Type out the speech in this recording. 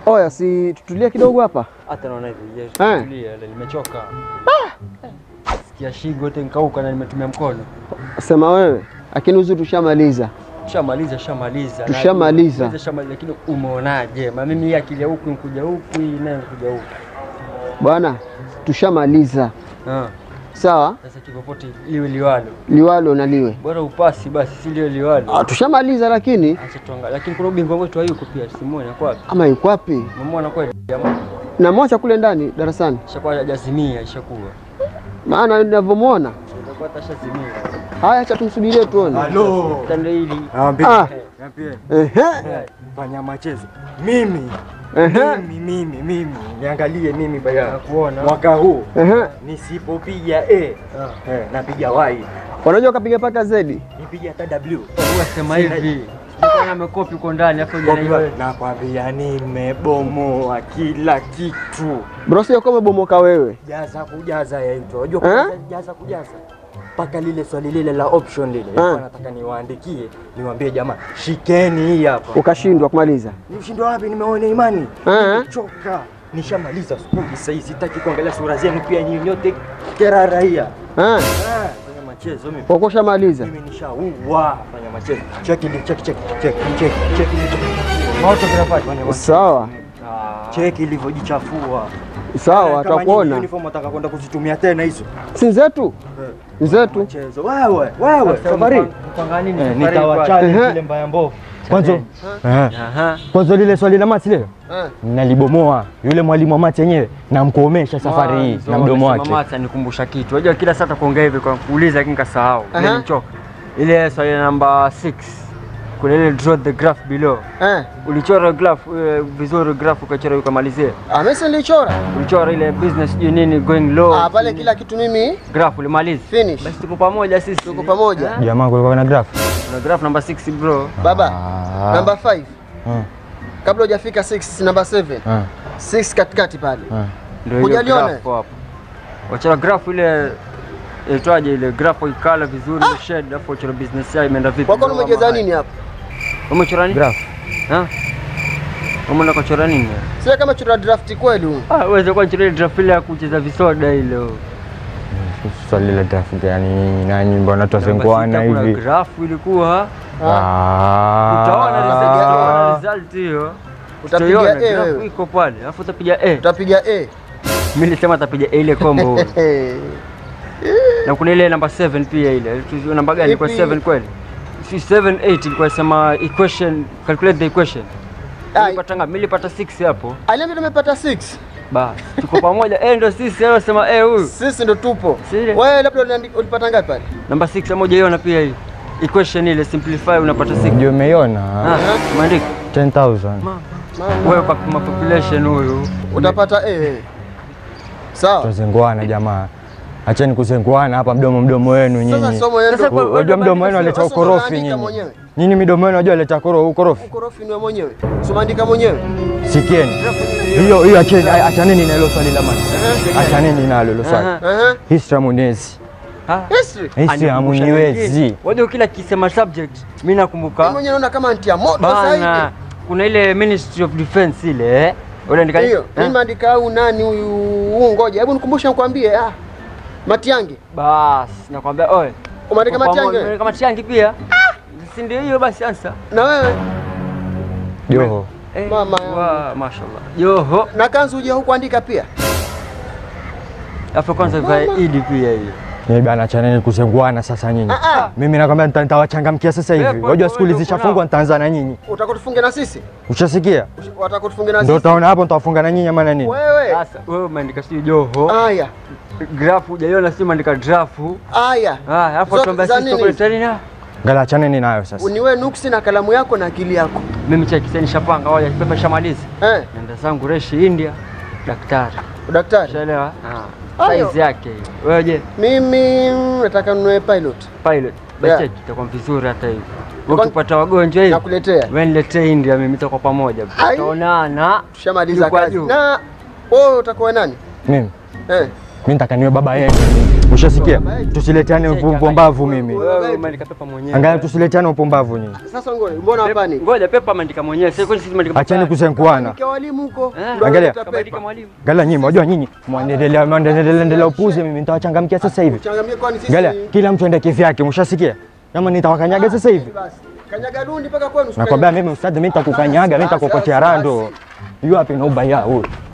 Oya, si tutulie kidogo hapa. Hata naona hivi, je, Eh. tulia, ile nimechoka. Sikia shingo yote nkauka na nimetumia mkono. Sema wewe, lakini uzuri tushamaliza. Shamaliza, shamaliza. Tushamaliza. Najua, Shamaliza, lakini umeonaje? Ma mimi hii akili ya huku nkuja huku, hii nayo nkuja huku. Bwana, tushamaliza. Ah, Sawa, Sasa kipopote liwe liwalo. liwalo na liwe. Bora upasi basi, si liwe liwalo. Ah, tushamaliza lakini Acha tuangalie. Lakini kuna ubingwa wetu hayuko pia, simuone kwa wapi? ama yuko wapi? Umemuona kweli jamaa? Namwacha kule ndani darasani, Ishakuwa hajazimia, ishakuwa. maana ninavyomwona. Itakuwa atashazimia. Haya, acha tumsubirie tuone. Halo. Tando hili. Naambia. Ah, Niambie. ehe, Fanya machezo. Mimi. ehe, Mimi mimi mimi. Niangalie mimi baya. Nakuona. Mwaka huu ehe. nisipopiga A, eh, napiga Y. Wanajua ukapiga paka zedi. Nipiga hata W. Sema hivi. Sikuwa amekopi uko ndani hapo jana. Nakwambia nimebomoa kila kitu. Bro, sio kama bomoka wewe. Jaza kujaza yaitwa. Unajua Eh? kujaza jaza kujaza. Mpaka lile swali lile la option lile. Nilikuwa nataka niwaandikie, niwaambie jamaa, shikeni hii hapa. Ukashindwa kumaliza. Nimeshindwa wapi? Nimeona imani. Eh. Nimechoka. Nishamaliza skuli sasa hivi sitaki kuangalia sura zenu pia nyinyi nyote kera raia. Eh, Ah, fanya machezo mimi. kwa kushamaliza. Mimi nishaua fanya machezo. Cheki li- cheki cheki cheki cheki cheki li- Moto vinafanya. fanya machezo. Sawa, Cheki ilivyojichafua. sawa, Kama nyinyi tutakuona. Uniform wataka kwenda kuzitumia tena hizo. Si zetu, ni zetu. Mchezo. Wewe, wewe, safari. Mpanga nini? Eh, safari nitawachali Ehe. zile mbaya mbovu. Kwanza eh, Aha. kwanza lile swali la mati leo Eh. nalibomoa yule mwalimu wa mati yenyewe namkomesha safari hii Mwanzo, na mdomo umesema wake. Mata nikumbusha kitu. Unajua kila saa takuongea hivi kwa kuuliza lakini kasahau. Aha. Ile nichoka. Ile swali namba 6. Kuna ile draw the graph below. Eh, Ulichora graph eh, vizuri graph ukachora ukamalizia. ah, mimi si nilichora. Ulichora ile business sijui nini going low. Ah, pale kila kitu mimi graph ulimaliza. finish. Basi tuko pamoja sisi. Tuko pamoja. Eh? Jamaa kulikuwa na graph. Kuna graph namba 6 bro. Baba, Ah. number 5. Ah. Kabla hujafika 6, number 7. Ah. 6 katikati pale. Ah. Ndio hiyo Hujaliona? graph hapo. Wachora graph ile itwaje ile graph ikala vizuri ile shade alafu wachora business yao imeenda vipi? Wako Ndio umejeza kama nini hapo? haya. Umechora nini? Graph. Ha? Umeenda kuchora nini? Sio kama chora draft kweli huyu. Ah, uweze kwa chora ile draft ile ya kucheza visoda ile. Swali la graph yani nani mbona tuasenguana Namba sita hivi? Kuna graph ilikuwa Ah. utaona result, utaona result hiyo. Utapiga Utaiona, A graph wewe. iko pale. Alafu utapiga A. Utapiga A. Mimi nilisema atapiga A ile combo. Eh. na kuna ile namba 7 pia ile Tu- namba gani ilikuwa Ipi? 7 kweli si 7 8 ilikuwa sema equation calculate the equation Ah, nilipata ngapi mimi nilipata 6 hapo Aliambia tumepata 6. basi tuko pamoja eh ndio sisi leo sema eh huyu Sisi ndo tupo. Si ile? Wewe labda uliandika- ulipata ngapi pale? namba 6 moja iona pia hii equation ile simplify unapata 6 Ndio umeiona ah maandiko 10000. wewe kwa kwa population huyu Utapata A wewe. Sawa. Tuasenguana jamaa. Acheni kusenguana hapa mdomo mdomo wenu Sasa nyinyi. somo yenu Sasa ndo- kwa- Unajua mdomo wenu aleta Sasa ukorofi unaandika nyinyi. mwenyewe. Nyinyi midomo wenu unajua aleta koro ukorofi. ukorofi ni wa mwenyewe. Usimaandika mwenyewe. Sikieni. Hiyo hiyo acheni achaneni na hilo swali la mati. Achaneni nalo hilo swali. Aha. Ehe. History amuniezi. Ah. History. History amuniwezi. wajua kila kisema subject mimi Mimi nakumbuka mwenyewe naona kama antia moto sasa bana hivi. kuna ile ministry of defense ile eh unaandika Hiyo, eh? mimi maandika au nani huyu huu ngoja. Hebu nikumbushe nikwambie ah. Matiangi. Bas, nakwambia oe. Umeandika Matiangi wewe? Umeandika Matiangi pia? Si ndio hiyo basi ansa. Na wewe? Joho. Eh, Mama yangu. wa, mashallah. Yoho. Na kanzu uje hukuandika pia? Afa kwanza vya Idi pia hiyo. Ni bana achaneni kusenguana sasa nyinyi. Ah ah. Mimi nakwambia nita- nitawachangamkia sasa hivi. Wewe, Unajua wewe, skuli uko zishafungwa nao. nitaanza na nyinyi. Utakutufunga na sisi? Ushasikia? Watakutufunga na Ndio sisi. utaona hapo nitawafunga na nyinyi ama na nini? Wewe. Sasa wewe umeandika sio Joho. Aya. Grafu hujaiona sio umeandika drafu. Aya. Ah, hapo Zote tuambia za sisi nini? kwa tena na. Ngala achaneni nayo sasa. Uniwe nuksi na kalamu yako na akili yako. Mimi cheki sasa nishapanga hoja pepa shamaliza. Eh, Nenda zangu reshi India. Daktari. daktari. Ushaelewa? Ah. Ayo. Size yake hiyo. Wewe je? Mimi mm, nataka ninunue pilot. Pilot. Yeah. Basi itakuwa vizuri hata hivi. Wewe ukipata wagonjwa hivi. Nakuletea. Wewe niletee India mimi tutakuwa pamoja. Ai. Tutaonana. Tushamaliza Juu kwa kazi. juu. Na wewe utakuwa nani? Mimi Eh. Mimi nataka niwe baba yenu. Ushasikia? Tusileteane upumbavu mimi. Wewe umeandika pepa mwenyewe. Angalia tusileteane upumbavu nyinyi. Sasa ngoja, mbona hapa ni? Ngoja pepa ameandika mwenyewe. Sasa kwani sisi tumeandika Acheni pepa? kuzenkuana. Kwa walimu huko. Eh, ndio Angalia. analeta Kaandika pepa. mwalimu. Angalia nyinyi, unajua nyinyi mwendelea mwendelea endelea upuzi mimi nitawachangamkia sasa hivi. Changamie kwani sisi. Angalia kila mtu aende kivyake, mshasikia? Kama nitawakanyaga sasa hivi. Basi. Kanyaga dundi mpaka kwenu. Nakwambia mimi ustadhi, mimi nitakukanyaga, mimi nitakukotea rando. Yu wapi na ubaya huyu?